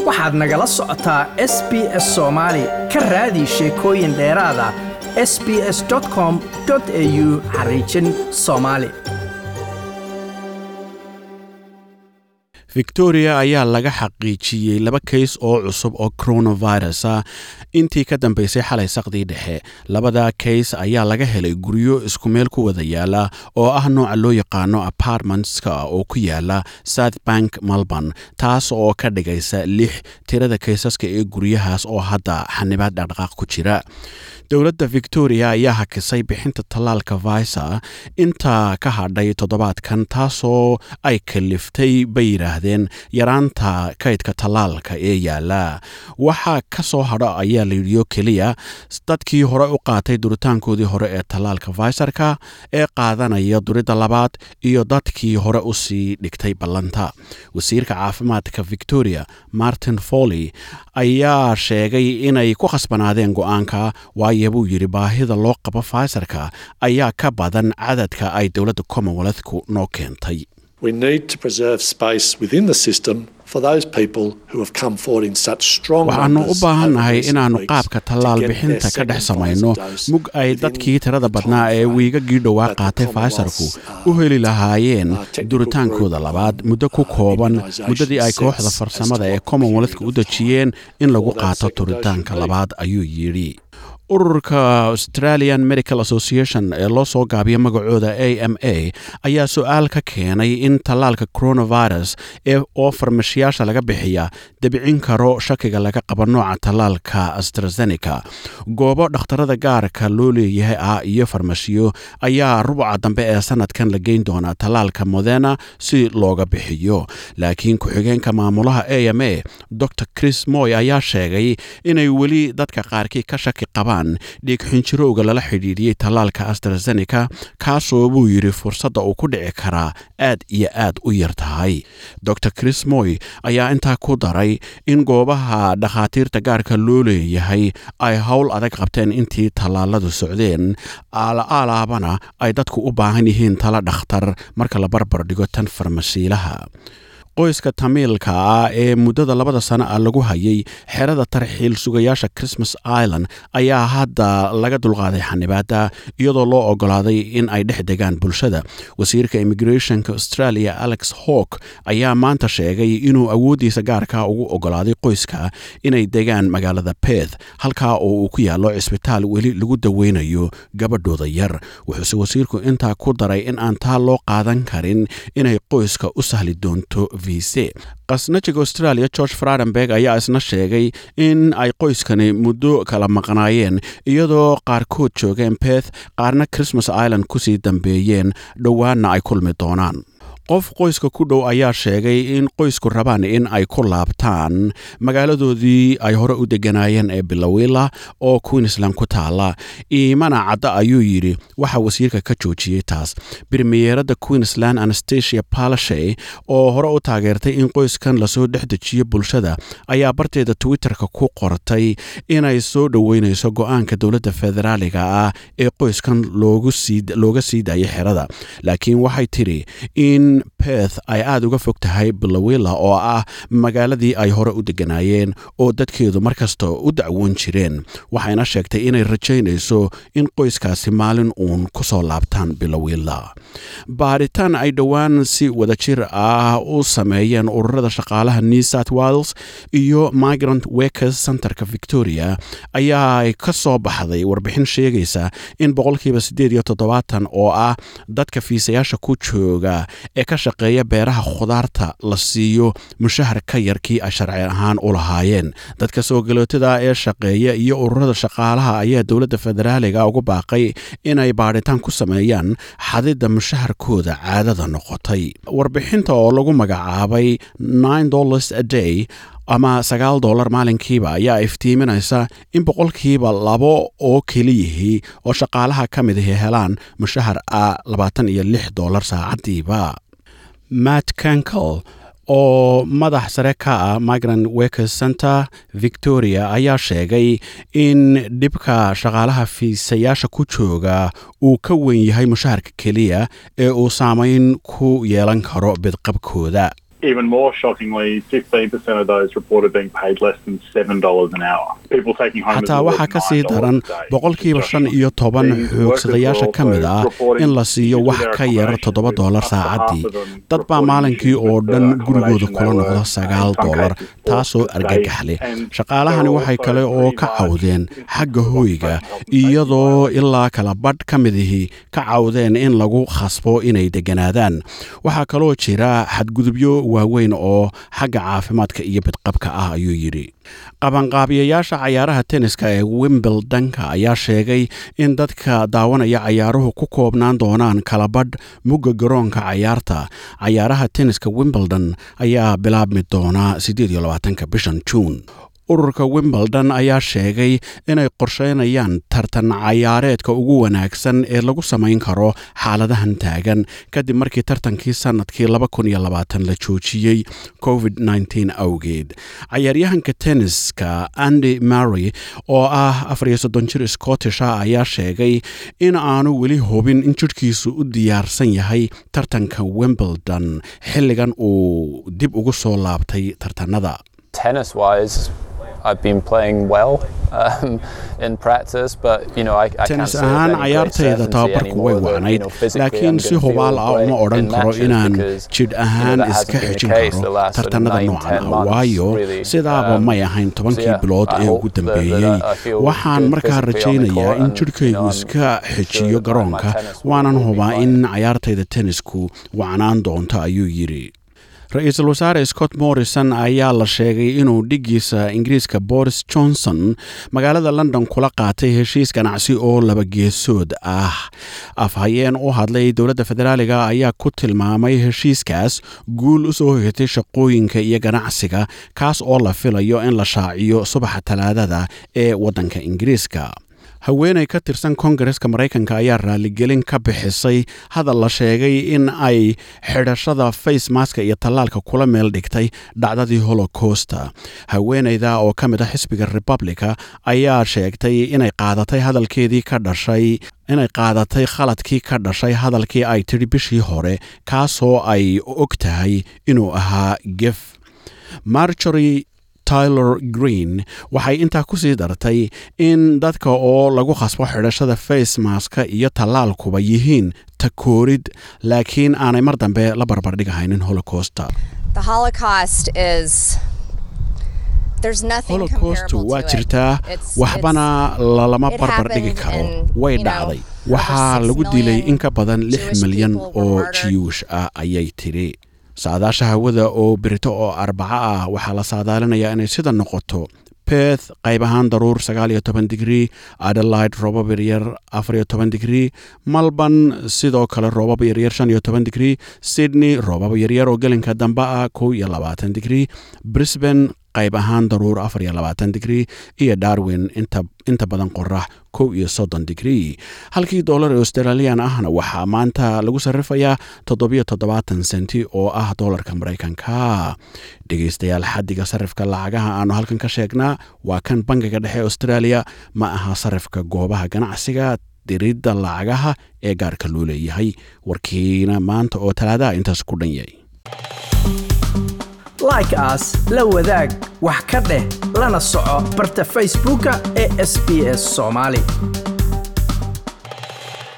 waxaad nagala socotaa s b s soomaali ka raadi sheekooyin dheeraada s b s com au xariijin soomaali victoria ayaa laga xaqiijiyey laba kays oo cusub oo coronavirus ah intii ka dambeysay xalay saqdii dhexe labada kays ayaa laga helay guryo isku meel ku wada yaala oo ah nooca loo yaqaano apartmentska oo ku yaala south bank melbourne taas oo ka dhigaysa lix tirada kaysaska ee guryahaas oo hadda xanibaad dhaqdhaqaaq ku jira dowladda victoria ayaa hakisay bixinta tallaalka visa inta ka hadhay toddobaadkan taasoo ay kaliftay bay yidhaahdeen yaraanta kaydka tallaalka ee yaala waxaa ka soo hadho ayaa layidhiyo keliya dadkii hore u qaatay duritaankoodii hore ee tallaalka vaisarka ee qaadanaya duridda labaad iyo dadkii hore usii dhigtay ballanta wasiirka caafimaadka victoria martin foley ayaa sheegay inay ku khasbanaadeen go-aanka waayo buu yidhi baahida loo qabo faysarka ayaa ka badan cadadka ay dowladda commonwealthku noo keentay waxaannu u baahannahay inaannu qaabka tallaal bixinta ka dhex samayno mug ay dadkii tirada badnaa ee wiigagii dhowaa qaatay faysarku u heli lahaayeen duritaankooda labaad muddo ku kooban muddadii ay kooxda farsamada ee commonwealthka u dejiyeen in lagu qaato duritaanka labaad ayuu yidhi ururka australian medical association ee loo soo gaabiya magacooda a m a ayaa su-aal ka keenay in tallaalka coronavirus ee oo farmashiyaasha laga bixiya debicin karo shakiga laga qabo nooca tallaalka astrazeneca goobo dhakhtarada gaarka loo leeyahay ah iyo farmashiyo ayaa rubuca dambe ee sanadkan la geyn doonaa tallaalka modena si looga bixiyo laakiin ku-xigeenka maamulaha a m a dor chris moy ayaa sheegay inay weli dadka qaarkii ka shaki qabaan dhiigxinjirowga lala xidhiidhiyey tallaalka astrazeneca kaasoo buu yidhi fursadda uu ku dhici karaa aad iyo aad u yar tahay dor chris moy ayaa intaa ku daray in goobaha dhakhaatiirta gaarka loo leeyahay ay howl adag qabteen intii tallaaladu socdeen aalaabana ay dadku u baahan yihiin tala dhakhtar marka la barbar dhigo tan farmasiilaha qoyska tamiilka ah ee muddada labada sano ah lagu hayay xerada tarxiil sugayaasha christmas island ayaa hadda laga dulqaaday xanibaada iyadoo loo ogolaaday in ay dhex degaan bulshada wasiirka immigrationka australia alex hawk ayaa maanta sheegay inuu awooddiisa gaarka ugu ogolaaday qoyska inay degaan magaalada beth halkaa oo uu ku yaallo cisbitaal weli lagu daweynayo gabadhooda yar wuxuuse wasiirku intaa ku daray in aan taa loo qaadan karin inay qoyska u sahli doonto qasnajiga australia george fradenberg ayaa isna sheegay in ay qoyskani muddo kala maqnaayeen iyadoo qaarkood joogeen beth qaarna christmas island kusii dambeeyeen dhowaanna ay kulmi doonaan qof qoyska ku dhow ayaa sheegay in qoysku rabaan in ay ku laabtaan magaaladoodii ay hore u deganaayeen ee bilowila oo queensland ku taala iimana cadda ayuu yidhi waxaa wasiirka ka joojiyey taas birmiyeeradda queensland anastasia palashay oo hore u taageertay in qoyskan lasoo dhex dejiyo bulshada ayaa barteeda twitterka ku qortay inay soo dhoweynayso go-aanka dowladda federaaliga ah ee qoyskan looga sii daayay xerada laakiin waxay tidhi in beth ay aada uga fog tahay bilowila oo ah magaaladii ay hore u deganaayeen oo dadkeedu markasta u dacwoon jireen waxayna sheegtay inay rajaynayso in qoyskaasi maalin uun ku soo laabtaan bilowila baaritaan ay dhowaan si wadajir ah u sameeyeen ururada shaqaalaha new south wales iyo migrant wakers centerka victoria ayaa ka soo baxday warbixin sheegaysa in boqolkiiba siddeed iyo toddobaatan oo ah dadka fiisayaasha ku jooga ee ka shaqeeya beeraha khudaarta la siiyo mushahar ka yarkii ay sharci ahaan u lahaayeen dadka soo galootada ee shaqeeya iyo ururada shaqaalaha ayaa dowladda federaaliga ugu baaqay inay baadhitaan ku sameeyaan xadidda mushaharkooda caadada noqotay warbixinta oo lagu magacaabay nine dollars a day ama sagaal dollar maalinkiiba ayaa iftiiminaysa in boqolkiiba labo oo keliyihii oo shaqaalaha ka mid ahi helaan mushahar ah labaatan iyo lix dollar saacaddiiba matt kankel oo madax sare ka ah migrant workers center victoria ayaa sheegay in dhibka shaqaalaha fiisayaasha ku jooga uu ka weyn yahay mushaharka keliya ee uu saameyn ku yeelan karo bidqabkooda Even more shockingly, 15% of those reported being paid less than $7 an hour. People taking home xataa waxaa ka sii daran boqolkiiba shan iyo toban xoogsadayaasha ka mid ah in la siiyo wax ka yar toddoba doolar saacaddii dad baa maalinkii oo dhan gurigooda kula noqda sagaal doolar taasoo argagax leh shaqaalahani waxay kale oo ka cawdeen xagga hooyga iyadoo ilaa kala badh ka midihii ka cawdeen in lagu khasbo inay degganaadaan waxaa kaloo jira xadgudubyo waaweyn oo xagga caafimaadka iyo bidqabka ah ayuu yidhi qabanqaabiyayaasha cayaaraha tenniska ee wimbledonka ayaa sheegay in dadka daawanaya cayaaruhu ku koobnaan doonaan kalabadh mugga garoonka cayaarta cayaaraha tenniska wimbledon ayaa bilaabmi doonaa bishan juun ururka wimbledon ayaa sheegay inay qorsheynayaan tartan cayaareedka ugu wanaagsan ee lagu samayn karo xaaladahan taagan kadib markii tartankii sannadkii la joojiyey covid awgeed cayaaryahanka tenniska andy mary oo ah jir scottisha ayaa sheegay in aanu weli hubin in jidhkiisu u diyaarsan yahay tartanka wimbledon xilligan uu dib ugu soo laabtay tartanada tennis ahaan cayaartayda tababarku way wacnayd laakiin si hubaal ah uma odhan karo inaan jidh ahaan iska xejin karo tartanada noocan ah waayo sidaaba may ahayn tobankii bilood ee ugu dambeeyey waxaan markaa rajaynayaa in jidhkaygu iska xejiyo garoonka waanan hubaa in cayaartayda tennisku wacnaan doonto ayuu yidhi ra-iisul wasaare scott morrison ayaa la sheegay inuu dhiggiisa ingiriiska boris johnson magaalada london kula qaatay heshiis ganacsi oo laba geesood ah afhayeen u hadlay dowladda federaaliga ayaa ku tilmaamay heshiiskaas guul u soo hogatay shaqooyinka iyo ganacsiga kaas oo la filayo in la shaaciyo subaxa talaadada ee waddanka ingiriiska haweenay ka tirsan kongareska maraykanka ayaa raaligelin ka bixisay hadal la sheegay in ay xidhashada facemaska iyo tallaalka kula meel dhigtay dhacdadii holocosta haweenayda oo ka mid ah xisbiga republica ayaa sheegtay inay qaadatay hadalkeedii ka dhashay inay qaadatay khaladkii ka dhashay hadalkii ay tidhi bishii hore kaasoo ay og tahay inuu ahaa gef marjory tyler green waxay intaa ku sii dartay in dadka oo lagu khasbo xidhashada facemaska iyo tallaalkuba yihiin takoorid laakiin aanay mar dambe la barbardhigahaynin holocosta holocostu waa jirtaa waxbana lalama barbardhigi karo way dhacday waxaa lagu dilay in ka badan lix milyan oo jiyuush ah ayay tidhi saadaasha hawada oo berito oo arbaco ah waxaa la saadaalinayaa inay sida noqoto beth qayb ahaan daruur digrii adelaide roobab yaryar digrii malborn sidoo kale roobab yaryar digrii sydney roobab yaryar oo gelinka dambe ah digrii brisbane qayb ahaan daruur digrii iyo darwin inta badan qorax kow iyo soddon digrii halkii doolar ee australian ahna waxaa maanta lagu sarrifayaa toddobiyo toddobaatan senti oo ah doolarka maraykanka dhegaystayaal xaddiga sarrifka lacagaha aanu halkan ka sheegnaa waa kan bangiga dhexe australia ma aha sarrifka goobaha ganacsiga diridda lacagaha ee gaarka loo leeyahay warkiina maanta oo talaadaha intaas ku dhan yahay like aas la wadaag wax ka dheh lana soco barta facebooka ee sb s soomaali